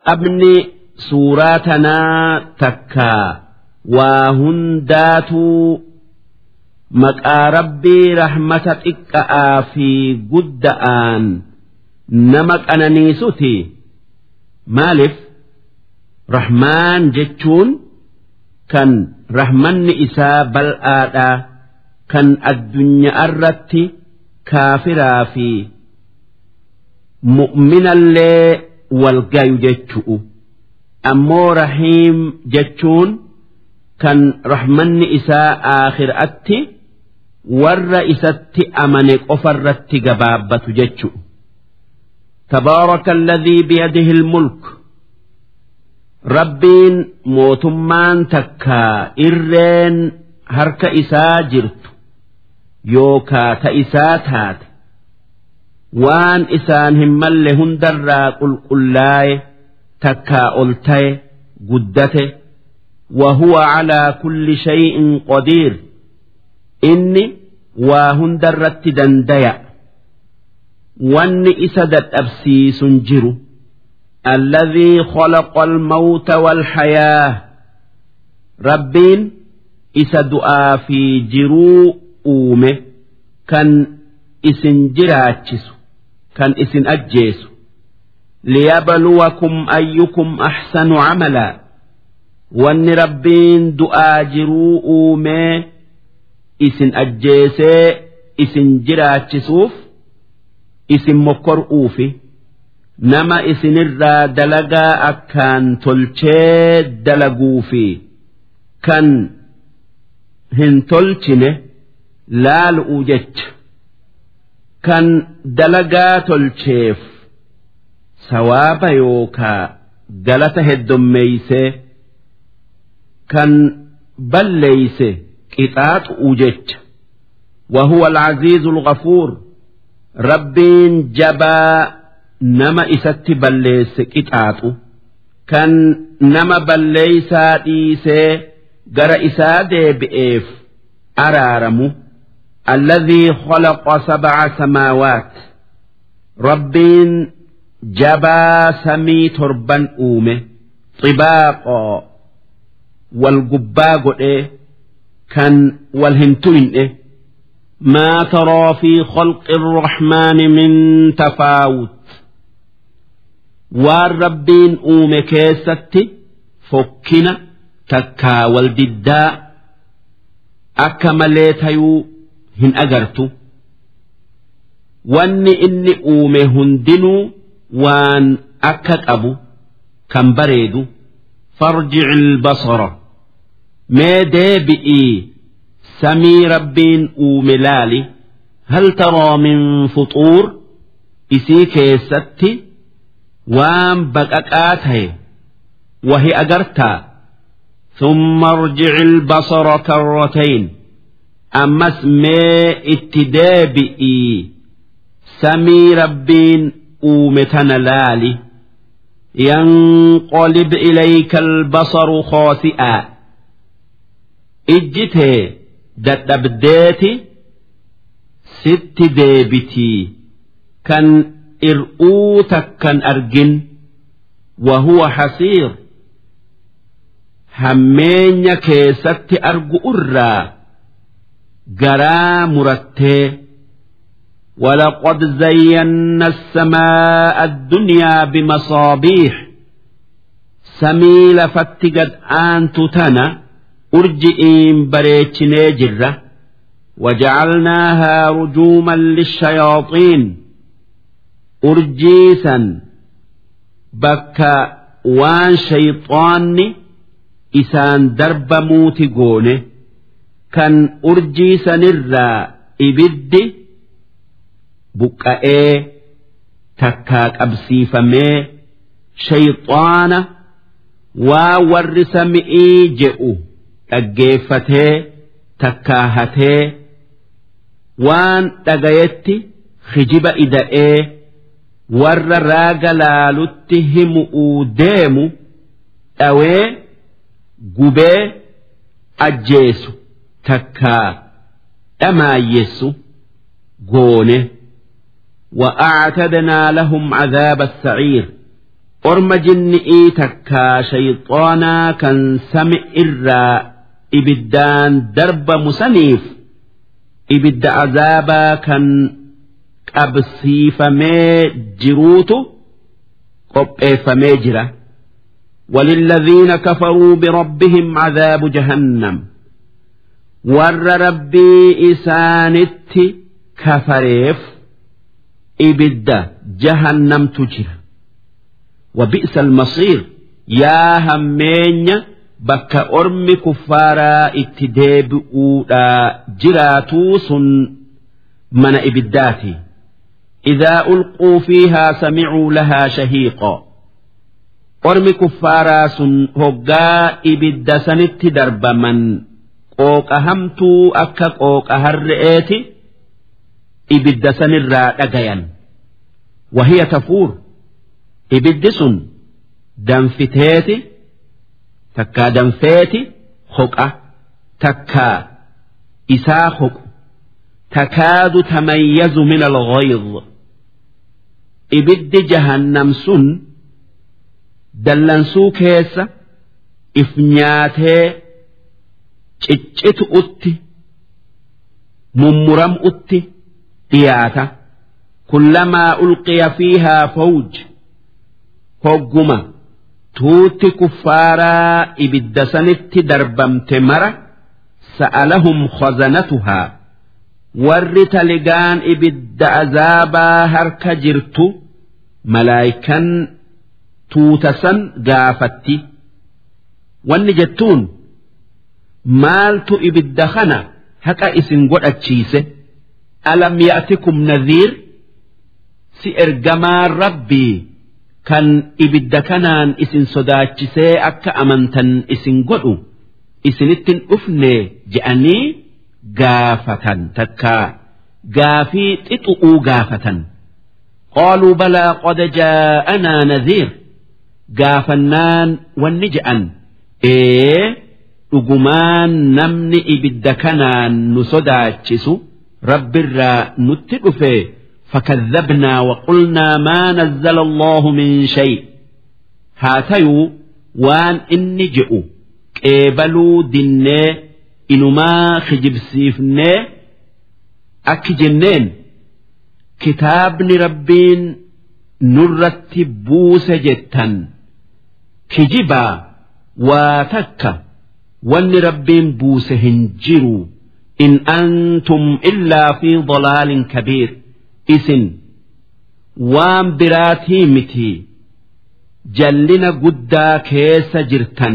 jalqabni suuraa tanaa takkaa waa hundaatuu maqaa rabbii rahmata xiqqa'aa fi gudda'aan nama qananiisuti maaliif rahmaan jechuun kan rahmanni isaa bal'aadhaa kan addunyaa irratti kaafiraa fi mu'minallee wal gayu jechu'u ammoo rahiim jechuun kan rahmanni isaa aakhiraatti warra isatti amane qofarratti gabaabbatu jechu'u تبارك الذي بيده الملك rabbiin mootummaan takkaa irreen harka isaa jirtu yookaa ta isaa taate waan isaan hin malle hundarraa qulqullaaye takkaa ol taye guddate وهو على كل شيء قدير إني وهندرت دنديا واني إسدت أبسيس جرو الذي خلق الموت والحياة ربين إسدؤا في جرو أومه كان إسن جراتشس كان إسن أجيس ليبلوكم أيكم أحسن عملا وان ربين دؤا جرو أومه إسن أجيسي إسن جراتشسوف إسن مكر أوفي nama isinirraa dalagaa akkaan tolchee dalaguu fi kan hin tolchine laalu'u jecha kan dalagaa tolcheef sawaaba yookaa galata heddummeeysee kan balleeyse qixaaxu'u jecha وهو العزيز الغفور ربين جبا nama isatti balleesse qixaaxu kan nama balleeysaa dhiisee gara isaa deebi'eef araaramu alladhii khalaqa sab'a samaawaat rabbiin jabaa samii torban uume xibaaqoo wal gubbaa godhee kan wal hin tuyne ما ترى في خلق الرحمن من تفاوت waan rabbiin uume keessatti fokkina takkaa wal diddaa akka malee tayuu hin agartu wanni inni uume hundinuu waan akka qabu kan bareedu farjici ilbasara mee deebi'ii samii rabbiin uume laali hal taraa min fuxuur isii keessatti waan baqaqaa ta'e wahi agartaa ثم ارجع البصر كرتين أمس ما اتدابئي سمي ربين أومتنا لالي ينقلب إليك البصر خاسئا اجته دتبديتي ست ديبتي كان ir'uu takkan argin wahuwa hasiir hammeenya keessatti argu irraa garaa murattee ولقد زينا السماء الدنيا بمصابيح سميل فتقد آن تتنا أرجئين بريتش نيجرة وجعلناها رجوما للشياطين urjiisan bakka waan shayxaanni isaan darbamuuti goone kan urjiisanirraa ibiddi buqqa'ee takkaa qabsiifamee shayxaana waa warri sami'ii je'u dhaggeeffatee takkaa hatee waan dhagayetti hijiba ida'ee warra raaga laalutti himu'uu deemu dhawee gubee ajjeesu takkaa dhamaayyessu goone وأعتدنا لهم عذاب السعير orma jinni'ii takkaa shayxoonaa kan sami irraa ibiddaan darbamu saniif ibidda azaabaa kan qabsiifamee jiruutu qopheeffamee jira وللذين كفروا بربهم عذاب جهنم ور ربي إسانت كفريف إبد جهنم تجر وبئس المصير يا همين بك أرم كفارا اتدابؤوا جراتوس من إبداتي إذا ألقوا فيها سمعوا لها شهيقا أرم كفارا سن هقا إبد سنت درب من قوك همتو أكا قوك هرئيتي إبد سن الرا وهي تفور ibiddi sun danfiteeti takkaa danfeeti hoqa takkaa isaa hoqu takaadu tamayyazu min alghayz ibiddi jahannam sun dallansuu keessa if nyaatee ciccitu utti mummuram utti dhiyaata kullamaa ulqiya fiihaa fawj hogguma tuutti kuffaaraa ibidda sanitti darbamte mara sa'alahum khazanatuhaa warri taligaan ibidda azaabaa harka jirtu malaayikan tuuta san gaafatti wanni jettuun maaltu ibidda kana haqa isin godhachiise alam ya'tikum nadhiir si ergamaan rabbii kan ibidda kanaan isin sodaachisee akka amantan isin godhu isinittin dhufne je'anii gaafatan takkaa gaafii xixu'uu gaafatan qaaluu balaa qad jaa'anaa nadhiir gaafannaan wanni je'an ee dhugumaan namni ibidda kanaan nu sodaachisu rabbirraa nutti dhufee فكذبنا وقلنا ما نزل الله من شيء هاتيو وان إني جئوا قبلوا دني إنما خجب سيفني أكي جنين كتابني ربين نرتب جتا كجبا وتكا وان ربين بوس هنجروا إن أنتم إلا في ضلال كبير isin waan biraatii miti jallina guddaa keessa jirtan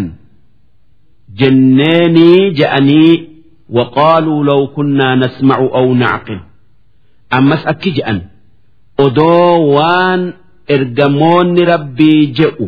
jenneenii je'anii وقالوا لو كنا نسمع أو نعقل أمس أكي جأن أدو وان إرجمون ربي جئوا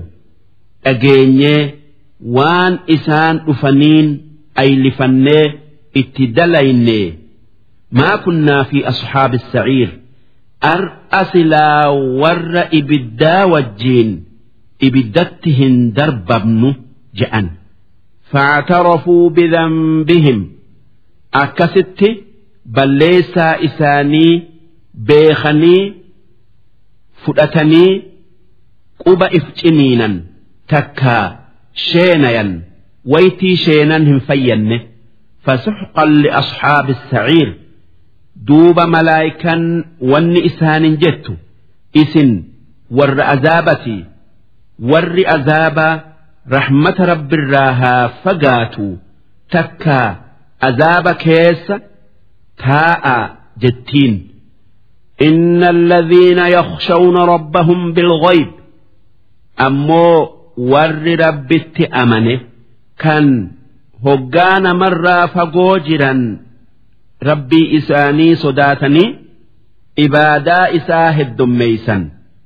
أجيني وان إسان أفنين أي لفني اتدليني ما كنا في أصحاب السعير ar'a silaa warra ibiddaa wajjiin ibiddatti hin darbabnu je'an. فاعترفوا بذنبهم أكست بليسا إساني بيخني فدتني قب إفجنينا تكا شينيا ويتي شينا هم فين فسحقا لأصحاب السعير duuba malaayikan wanni isaanin jettu isin warra azaabatii warri azaabaa rahmata rabbirraa haa fagaatu takkaa azaaba keessa taa'a jettiin إن الذين يخشون ربهم بالغيب أمو ور ربت أمنه كان هجان مرة فجوجرا rabbii isaanii sodaatanii ibaadaa isaa heddummeeysan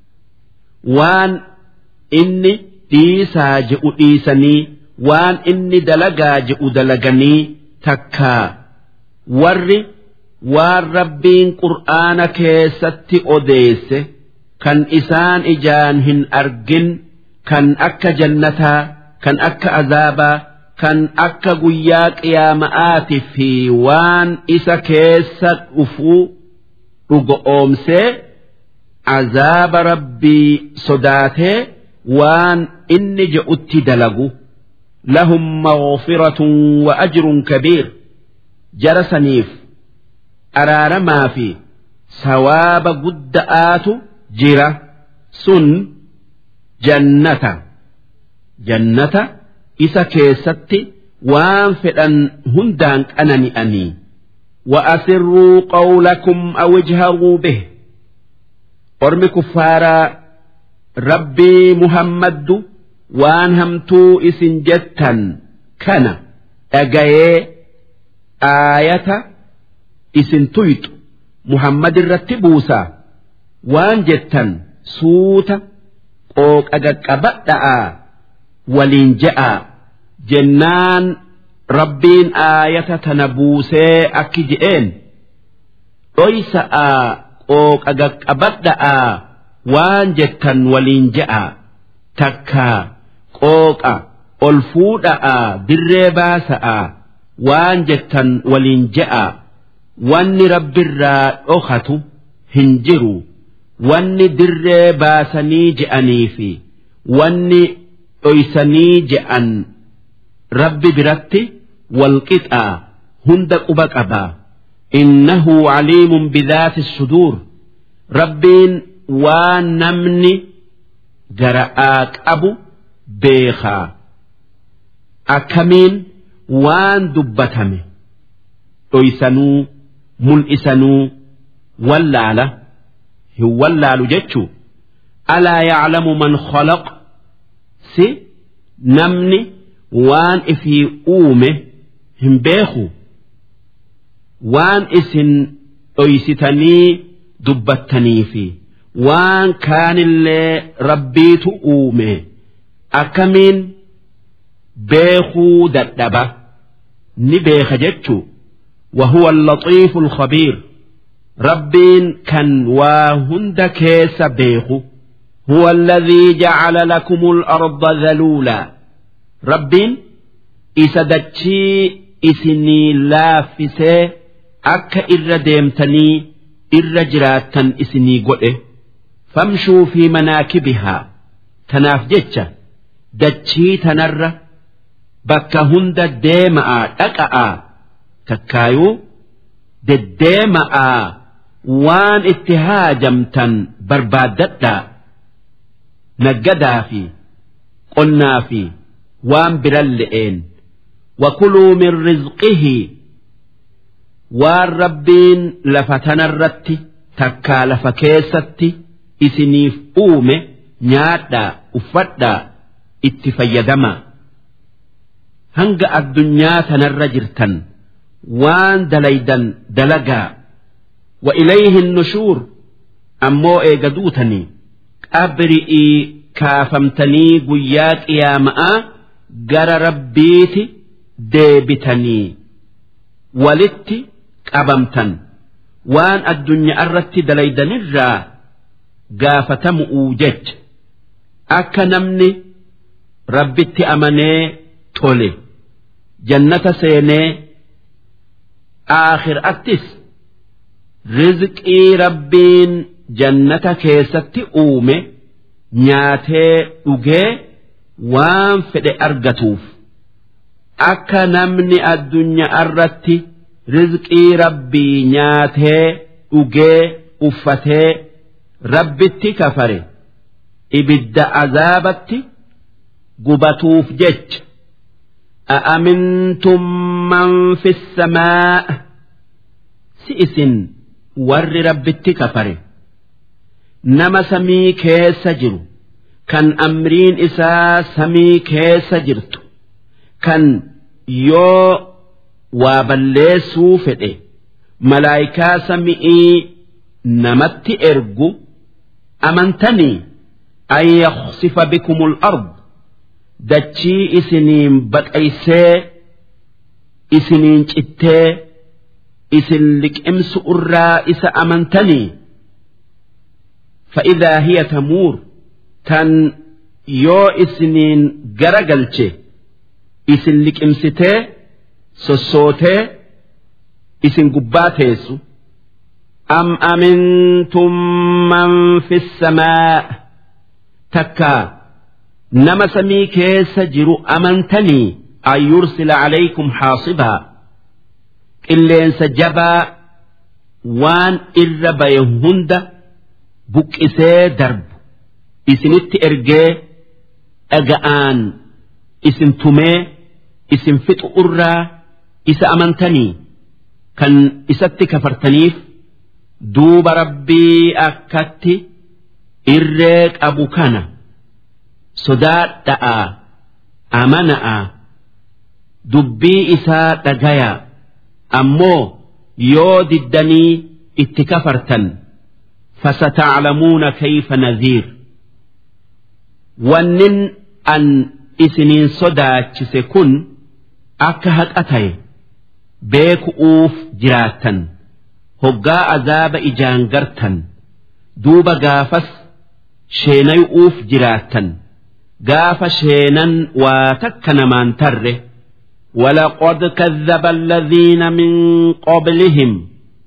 waan inni dhiisaa je'u dhiisanii waan inni dalagaa je'u dalaganii takkaa warri waan rabbiin qur'aana keessatti odeesse kan isaan ijaan hin argin kan akka jannataa kan akka azaabaa kan akka guyyaa qiyaama'aati fi waan isa keessa dhufuu dhugo oomsee azaaba rabbii sodaatee waan inni je'utti dalagu lahum maghfiratun wa ajrun kabiir jara saniif araaramaa fi sawaaba gudda'aatu jira sun jannata jannata isa keessatti waan fedhan hundaan qanani'anii وأسروا قولكم أو اجهروا به أرمي كفارا ربي محمد وان همتو إسن جتا كان أجاي آية إسن تويت محمد الرتبوسا وان جتا سوتا قوك أجاك أبدا ولين جاء جنان rabbiin aayata tana buusee akki je'een dhoysa'aa qooqa qaqqabadha'aa waan jettan waliin je'a takkaa qooqa ol fuudha'aa dirree baasa'aa waan jettan waliin je'a wanni rabbirraa dhokatu hin jiru wanni dirree baasanii je'anii fi wanni dhoysanii je'an rabbi biratti والقطع هند قبقبا إنه عليم بذات الصدور ربين ونمني جرآك أبو بيخا أكمين وان دبتمي أيسنو ملئسنو ولالة هو اللال جتشو ألا يعلم من خلق سي نمني وان إفي أومه hin beeku waan isin dhoysitanii dubbattanii fi waan kaanillee rabbiitu uume akkamiin beekuu dadhaba ni beeka jechu وهو اللطيف الخبير ربين كان واهند كيس بيخو هو الذي جعل لكم الأرض ذلولا ربين إسدتشي isinii laaffisee akka irra deemtanii irra jiraattan isinii godhe famshuu fi manaakibihaa tanaaf jecha dachii tanarra bakka hunda deema'aa dhaqa'aa takkaayuu deddeema'aa waan itti haajamtan barbaaddadhaa naggadaa fi qonnaa fi waan biran le'een. وكلوا من رزقه والربين لفتنا الرت تكا لفكيستي إسنيف أومي نيادا أفدا اتفيدما هنگ الدنيا تنر جرتن وان دليدا دلقا وإليه النشور أمو إيقدوتني أبرئي كافمتني قياك يا ماء جر ربيتي deebitanii walitti qabamtan waan addunyaa irratti dalaydanirraa gaafatamu'uu jecha akka namni rabbitti amanee tole jannata seenee aakhiraattis rizqii rabbiin jannata keessatti uume nyaatee dhugee waan fedhe argatuuf. akka namni addunyaa irratti rizqii rabbii nyaatee dhugee uffatee rabbitti kafare ibidda azaabatti gubatuuf jecha أأمنتم من في السماء سئس ور رب كفر نما سمي كيس جرو كان أمرين إسا سمي كيس جرتو kan yoo waa balleessuu fedhe malaayikaa sami'ii namatti ergu amantanii an yaksifa bikumul ard dachii isiniin baqaysee isiniin cittee isin liqimsu irraa isa amantanii فإذا هي تمور تن يو إسنين جرجلتشي isin liqimsitee sossootee isin gubbaa teessu am amintum man fi samaa takkaa nama samii keessa jiru amantanii an yursila calaykum xaasibaa qilleensa jabaa waan irra baye hunda buqqisee darbu isinitti ergee dhaga'aan isin tumee isin fixu irraa isa amantanii kan isatti kafartaniif duuba rabbii akkatti irree qabu kana sodaadha'aa amana'aa dubbii isaa dhagayaa ammoo yoo diddanii itti kafartan فستعلمون كيف نذير wannin an isiniin sodaachise kun akka haqa ta'e beeku'uuf jiraattan hoggaa azaaba ijaan gartan duuba gaafas sheenayu'uuf jiraattan gaafa sheenan waa takka namaan tarre ولقد كذب الذين من قبلهم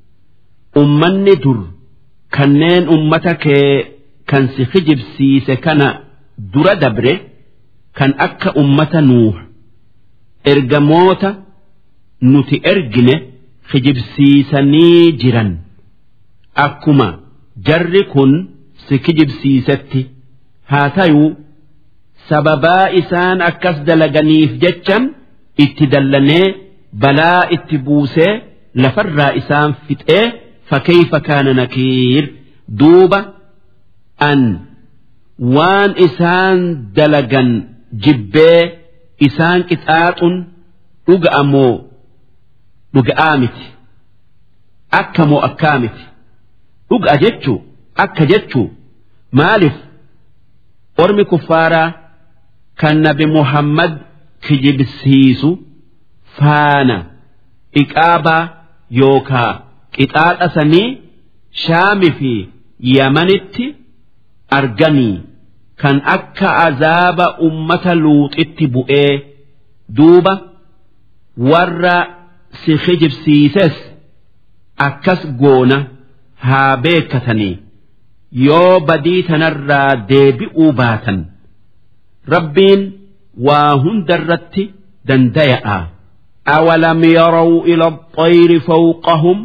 أمني در كنين أمتك كان سخجب سيس كان dura dabre kan akka ummata nuuh ergamoota nuti ergine kijibsiisanii jiran akkuma jarri kun si kijibsiisetti haa tayuu sababaa isaan akkas dalaganiif jechan itti dallanee balaa itti buusee lafarraa isaan fixee fakkeeyfa kaana nakiir duuba an waan isaan dalagan jibbee isaan qixaaxun dhuga'a moo dhuga'aa miti akka moo akkaa miti dhuga'a jechuu akka jechuu maaliif ormi kuffaaraa kan nabi muhammad kijibsiisu faana iqaabaa yookaa qixaaxa sanii shaami fi yamanitti arganii kan akka azaaba ummata luuxitti bu'ee duuba warra si kijibsiises akkas goona haa beekatanii yoo badii tanarraa deebi'uu baatan rabbiin waa hundarratti dandaya'a أولم يروا إلى الطير فوقهم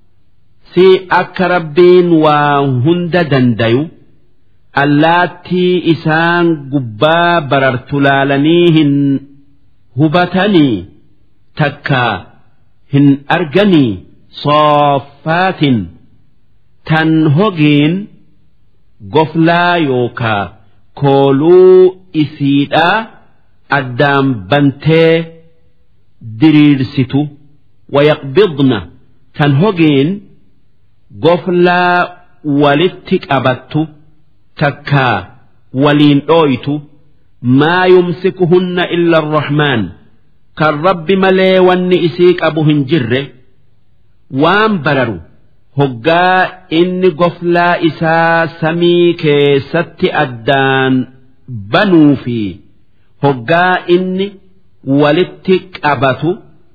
سي أك ربين وهند دنديو allaattii isaan gubbaa barartu laalanii hin hubatanii takka hin arganii sooffaatin tan hogiin goflaa yookaa kooluu isiidhaa addaan bantee diriirsitu wayaqbidna tan hogiin goflaa walitti qabattu. takkaa waliin dhooytu maa yumsikuhunna illa arrahmaan kan rabbi malee wanni isii qabu hin jirre waan bararu hoggaa inni goflaa isaa samii keessatti addaan banuu fi hoggaa inni walitti qabatu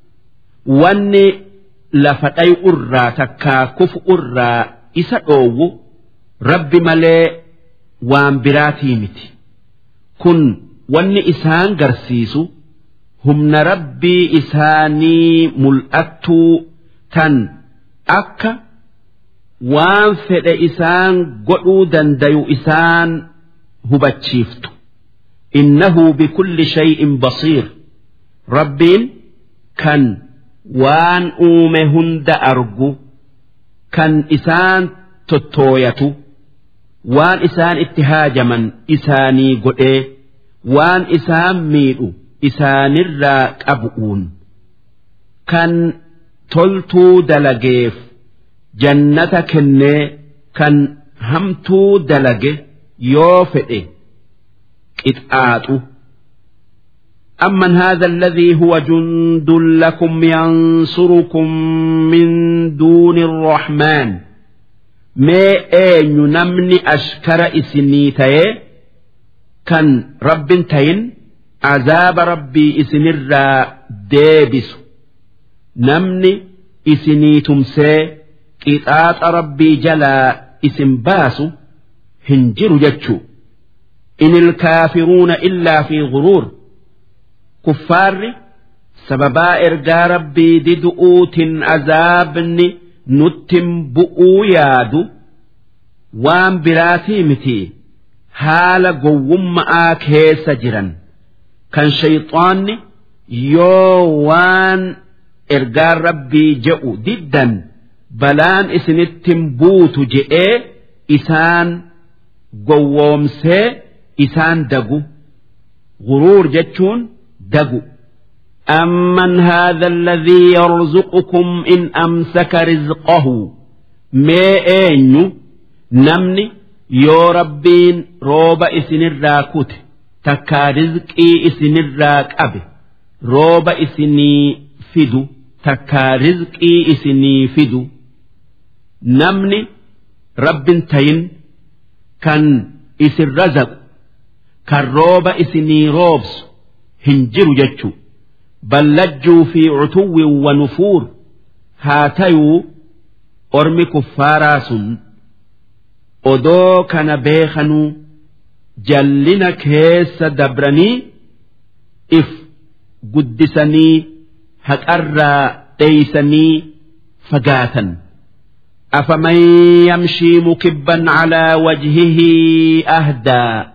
wanni lafa dhayu irraa takkaa kufu irraa isa dhoowwu rabbi malee waan biraatii miti kun wanni isaan garsiisu humna rabbii isaanii mul'attuu tan akka waan fedhe isaan godhuu dandayu isaan hubachiiftu innahu bikulli shay'in basiir rabbiin kan waan uume hunda argu kan isaan tottooyatu waan isaan itti haajaman isaanii godhee waan isaan miidhu isaanirraa qabu'uun kan toltuu dalageef jannata kennee kan hamtuu dalage yoo fedhe qixaaxu أمن هذا الذي هو جند لكم ينصركم من دون الرحمن mee eenyu namni ashkara isinii ta'ee kan rabbin tayin azaaba rabbii isinirraa deebisu namni isinii tumsee qixaaxa rabbii jalaa isin baasu hin jiru jechuu in ilkaafiruuna illaa fi guruur kuffaarri sababaa ergaa rabbii didu'uutin azaabni nuttin bu'uu yaadu waan biraatii miti haala gowwumma'aa keessa jiran kan shayxaanni yoo waan ergaan rabbii je'u diddan balaan isinittin buutu je'ee isaan gowwoomsee isaan dagu guruur jechuun dagu أمن هذا الذي يرزقكم إن أمسك رزقه ما أين نمني يو ربين روب إسن الراكوت تكا رزقي إسن الراك أبي روب إسني فدو تكا رزقي إسني فدو نمني رب تين كان إسن رزق كان روب إسني روبس هنجر جتشو بل لجوا في عتو ونفور هاتيو أرمي كفاراس أدو كان بيخنو جلنا كيس دبرني إف قدسني هكأرى تيسني فقاتا أفمن يمشي مكبا على وجهه أهدى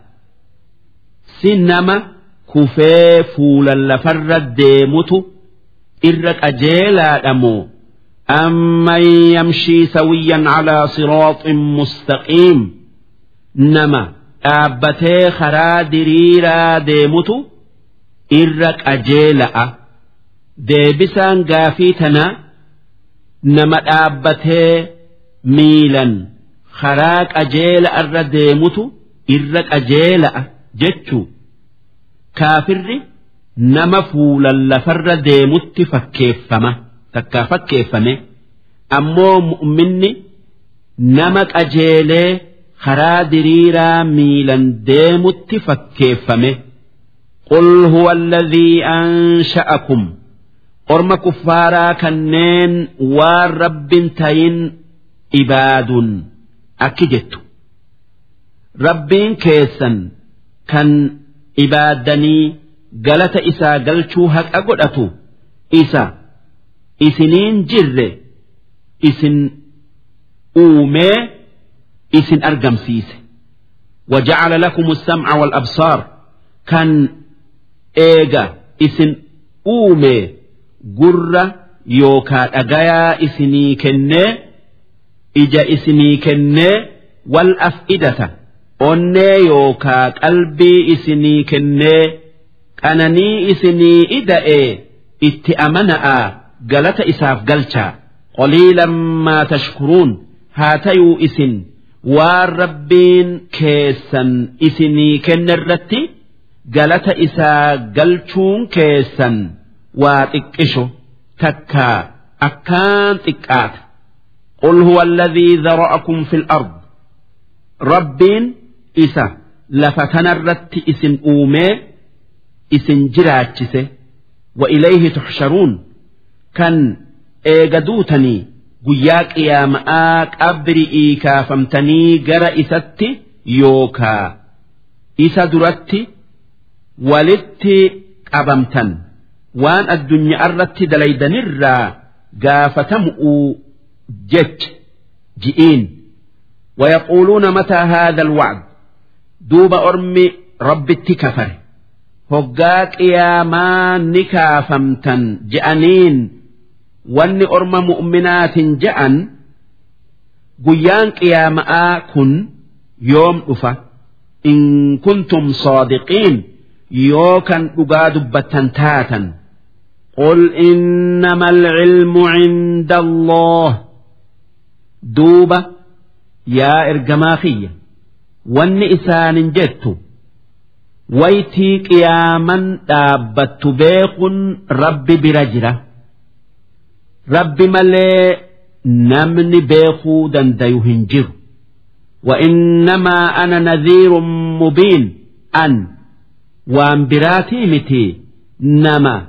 سنما kufee fuulan lafarra deemutu irra qajeelaadha moo amman yamshii sawiyyan calaa siraaxin mustaqiim nama dhaabbatee karaa diriiraa deemutu irra qajeela'a deebisaan gaafii tanaa nama dhaabbatee miilan karaa qajeela irra deemutu irra qajeela'a jechuu kaafirri nama fuulan lafarra deemutti fakkeeffama takkaa fakkeeffame ammoo mu'minni nama qajeelee karaa diriiraa miilan deemutti fakkeeffame qul huwa alladhii ansha'akum orma kuffaaraa kanneen waan rabbin tayin ibaaduun akki jettu rabbiin keessan kan ibaaddanii galata isaa galchuu haqa godhatu isa isiniin jirre isin uumee isin argamsiise وجعل لكم السمع والأبصار كان إيجا إسن أومي قرة يوكا أجايا إسني كنّي إجا إسني كنّي والأفئدة onnee yookaa qalbii isinii kennee qananii isinii ida'ee itti amana'aa galata isaaf galchaa qoliilan maa tashkuruun haa tayuu isin waan rabbiin keessan isinii kennerratti galata isaa galchuun keessan waa xiqqisho takkaa akkaan xiqqaata قل هو الذي ذرأكم في الأرض ربين isa lafa kanarratti isin uumee isin jiraachise wa ilayhi tuxsharuun kan eega duutanii guyyaa qiyaama'aa qabri'ii kaafamtanii gara isatti yookaa isa duratti walitti qabamtan waan addunyaa irratti dalaydanirraa gaafatamu'uu jecha ji'iin ويقولون متى هذا الوعد duuba ormi rabbitti kafare hoggaa qiyaamaa ni kaafamtan je'aniin wanni orma mu'minaatin je'an guyyaan qiyaama'aa kun yoom dhufa in kuntum saadiqiin yoo kan dhugaa dubbattan taatan قل إنما العلم عند الله دوبة يا إرجما خيه wanni isaanin jettu waytii qiyaaman dhaabbattu beekun rabbi bira jira rabbi malee namni beekuu dandayu hin jiru وإنما أنا نذير مبين أن وان براتي متي نما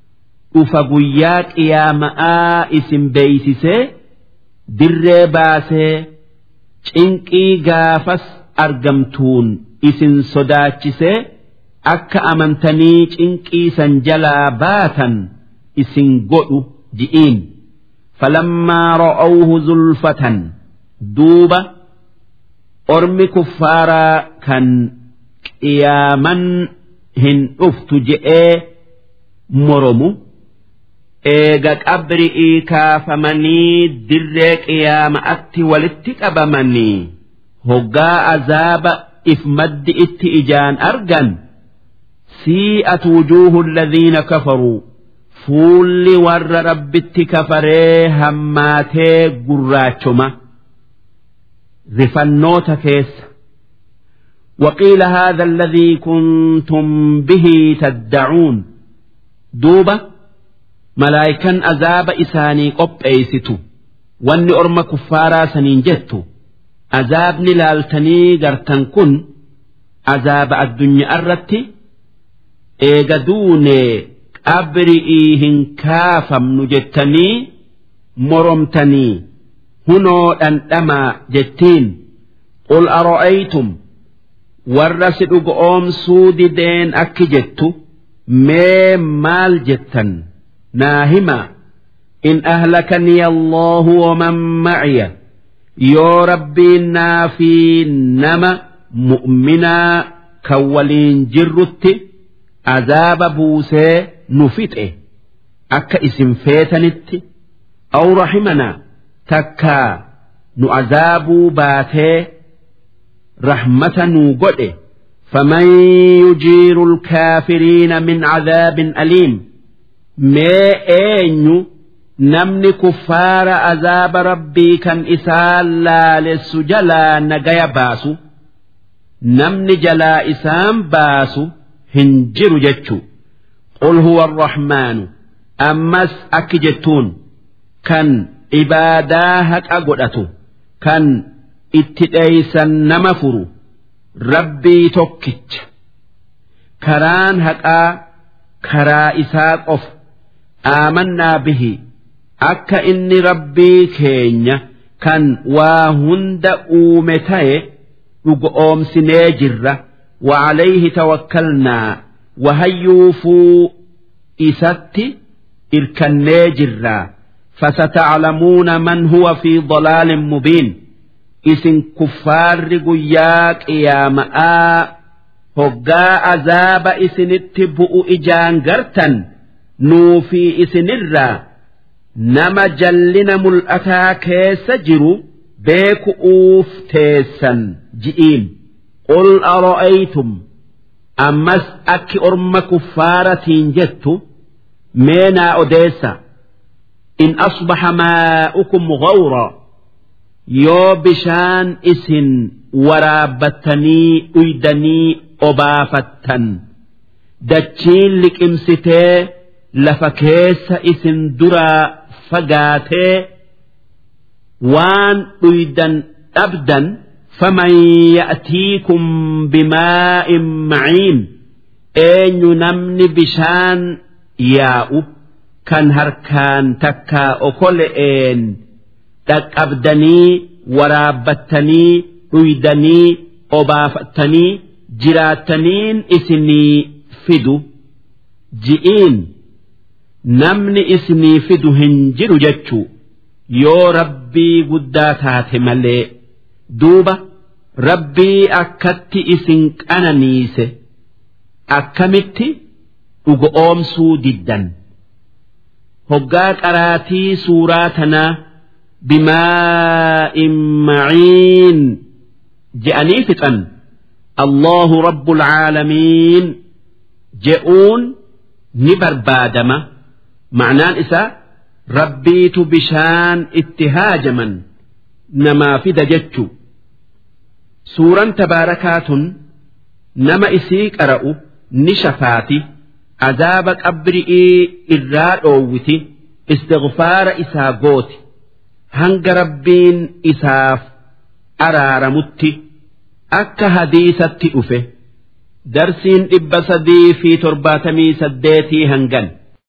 أفقياك يا ماء اسم بيسسي در باسي شنقي قافس argamtuun isin sodaachisee akka amantanii cinqiisan jalaa baatan isin godhu ji'iin falammaa ra'awhu zulfatan duuba ormi kuffaaraa kan qiyaaman hin dhuftu je'ee moromu eega qabri'ii kaafamanii dirree qiyaama'atti walitti qabamanii hoggaa azaaba if maddi itti ijaan argan sii'at wujuuhu alladhiina kafaruu fuulli warra rabbitti kafaree hammaatee gurraachoma rifannoota keessa وقيل هذا الذي كنتم به تدعون دوبة ملائكا أزاب إساني قب أيستو واني أرم كفارا سنين جتو أزابني لالتني قرتن كن أزاب الدنيا أرتي إيقدوني أبرئي هنكافم نجتني مرمتني هنو أن أما جتين قل أرأيتم warra si dhugoomsuu dideen akki jettu mee maal jettan naa hima in ahlakanii allahu waman maciya yoo rabbiin naa fi nama mu'minaa kan waliin jirrutti azaaba buusee nu fixe akka isin feetanitti aw rahimanaa takkaa nu azaabuu baatee رحمة نوغده فمن يجير الكافرين من عذاب أليم ما أين نمن كفار عذاب ربي كان إسال لا للسجلا نجايا باسو نمن جلا إسام باسو هنجر جتشو قل هو الرحمن أمس أكجتون كان إباداهك أقدأتو كان itti dheeysan nama furu rabbii tokkicha karaan haqaa karaa isaa qofa aamannaa bihi akka inni rabbii keenya kan waa hunda uume ta'e dhugoomsinee jirra وعليه توكلنا وهيوفوا إساتي إركني جرا فستعلمون من هو في ضلال مبين isin kuffaarri guyyaa qiyaama'aa hoggaa azaaba isinitti bu'u ijaan gartan nuufi isinirraa nama jallina mul'ataa keessa jiru beeku'uuf teessan ji'iin qul ara'aytum ammas akki orma kuffaaratiin jettu meenaa odeessa in asbaxa maa'ukum gawraa yoo bishaan isin waraabbattanii dhuydanii obaafattan dachiin liqimsitee lafa keessa isin duraa fagaatee waan dhuydan dhabdan faman ya'tiikum bimaa'in maciin eenyu namni bishaan yaa'u kan harkaan takkaa okole'een dhaqqabdanii waraabbattanii dhuydanii obaafattanii jiraattaniin isinii fidu ji'iin namni isinii fidu hin jiru jechuu yoo rabbii guddaa taate malee duuba rabbii akkatti isin qananiise akkamitti dhugoomsuu diddan hoggaa qaraatii suuraa tanaa بماء معين جأني فتن الله رب العالمين جئون نبر بادمة معناه إسا ربيت بشان اتهاجما نما في دجتشو سورا تباركات نما إسيك أرأو نشفاتي عذاب قبرئي إراد أوتي استغفار إسا قوتي hanga rabbiin isaaf araaramutti akka hadiisatti dhufe darsiin dhibba sadii fi torbaatamii saddeetii hangan